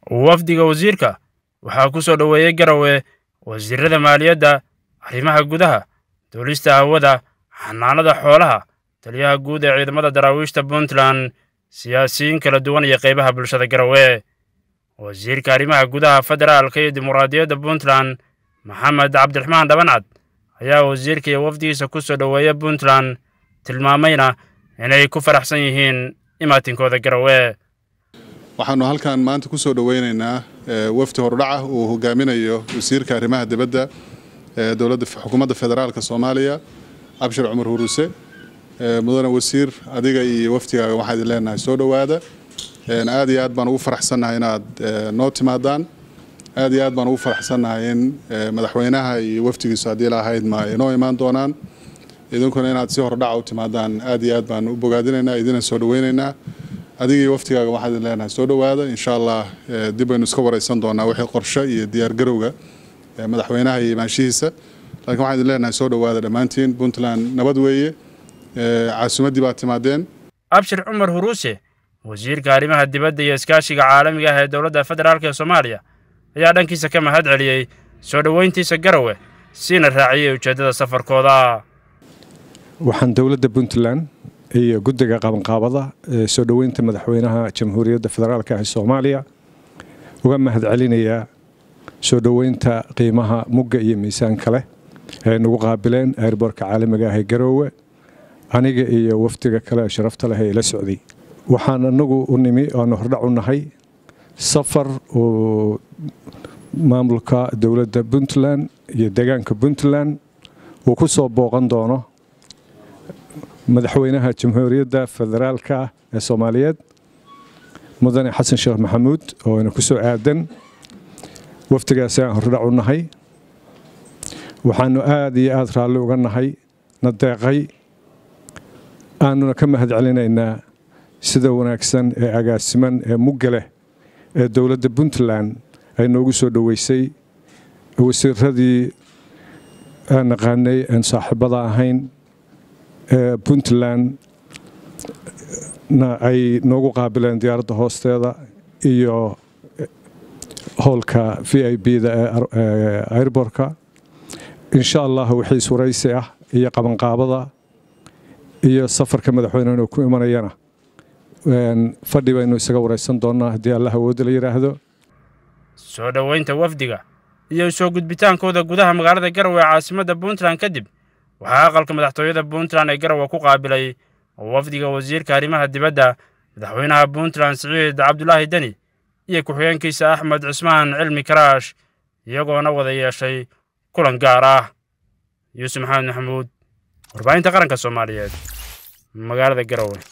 wafdiga wasiirka waxaa ku soo dhoweeyey garowe wasiirada maaliyadda arrimaha gudaha duulista hawada xanaanada xoolaha taliyaha guud ee ciidamada daraawiishta puntland siyaasiyiin kala duwan iyo qaybaha bulshada garowe wasiirka arrimaha gudaha federaalka iyo dimuqraadiyadda puntland maxamed cabdiraxmaan dhabancad ayaa wasiirka iyo wafdigiisa ku soo dhoweeya puntland tilmaamayna inay ku faraxsan yihiin imaatinkooda garowe waxaanu halkan maanta ku soo dhoweynaynaa wafdi hordhaca uu hogaaminayo wasiirka arrimaha dibadda ee dowladda xukuumadda federaalka soomaaliya abshir cumar huruuse mudane wasiir adiga iyo wafdigaaga waxaa idin leenahay soo dhowaada aad iyo aad baan ugu faraxsannahay inaad noo timaadaan aad iyo aad baan ugu faraxsannahay in madaxweynaha iyo wafdigiisu haddii lahayd ma ay noo imaan doonaan idinkuna inaad si hordhaca u timaadaan aad iyo aad baan u bogaadinaynaa idina soo dhoweynaynaa adiga iyo waftigaaga waxaa idin leenahay soo dhowaada insha allah dib baynu iska wareysan doonaa wixii qorshe iyo diyaargarowga madaxweynaha iyo imaanshihiisa laakiin waxaan idin leenahay soo dhowaada dhammaantiin puntland nabad weeye caasimaddii baad timaadeen abshir cumar huruuse wasiirka arrimaha dibadda iyo iskaashiga caalamiga ah ee dowladda federaalk ee soomaaliya ayaa dhankiisa ka mahad celiyey soo dhoweyntiisa garowe siina raaciyey ujeeddada safarkooda waxaan dowladda puntland iyo guddiga qabanqaabada ee soo dhoweynta madaxweynaha jamhuuriyadda federaalk ee soomaaliya uga mahad celinayaa soo dhoweynta qiimaha mugga iyo miisaanka leh ee nagu qaabileen airboorka caalamiga ah ee garoowe aniga iyo wafdiga kale ee sharafta leh ee ila socday waxaan anagu u nimi aanu hordhac u nahay safar uu maamulka dowladda puntland iyo deegaanka puntland uu ku soo booqan doono madaxweynaha jamhuuriyadda federaalka ee soomaaliyeed mudane xasan sheekh maxamuud oo ayna ku soo aadan wafdigaasi aan hordhac u nahay waxaanu aad iyo aad raalli uga nahay na deeqay aanuna ka mahad celinaynaa sida wanaagsan ee agaasiman ee mugga leh ee dowladda puntland ay noogu soo dhoweysay wasiiradii aan naqaanay aan saaxiibada ahayn ee puntland na ay noogu qaabileen diyaaradda hoosteeda iyo howlka v i b-da ee airbortka insha allah wixii iswaraysi ah iyo qabanqaabada iyo safarka madaxweynehanu ku imanayana fadhi baynu isaga waraysan doonnaa haddii allah awoodda la yidhaahdo soo dhoweynta wafdiga iyo soo gudbitaankooda gudaha magaalada garowe ee caasimadda puntland kadib waxaa aqalka madaxtooyada puntland ee garowe ku qaabilay wafdiga wasiirka arrimaha dibadda madaxweynaha puntland siciid cabdulaahi deni iyo ku-xigeenkiisa axmed cismaan cilmi karaash iyagoona wada yeeshay kulan gaar ah yuusuf maxamed maxamuud warbaahinta qaranka soomaaliyeed magaalada garowe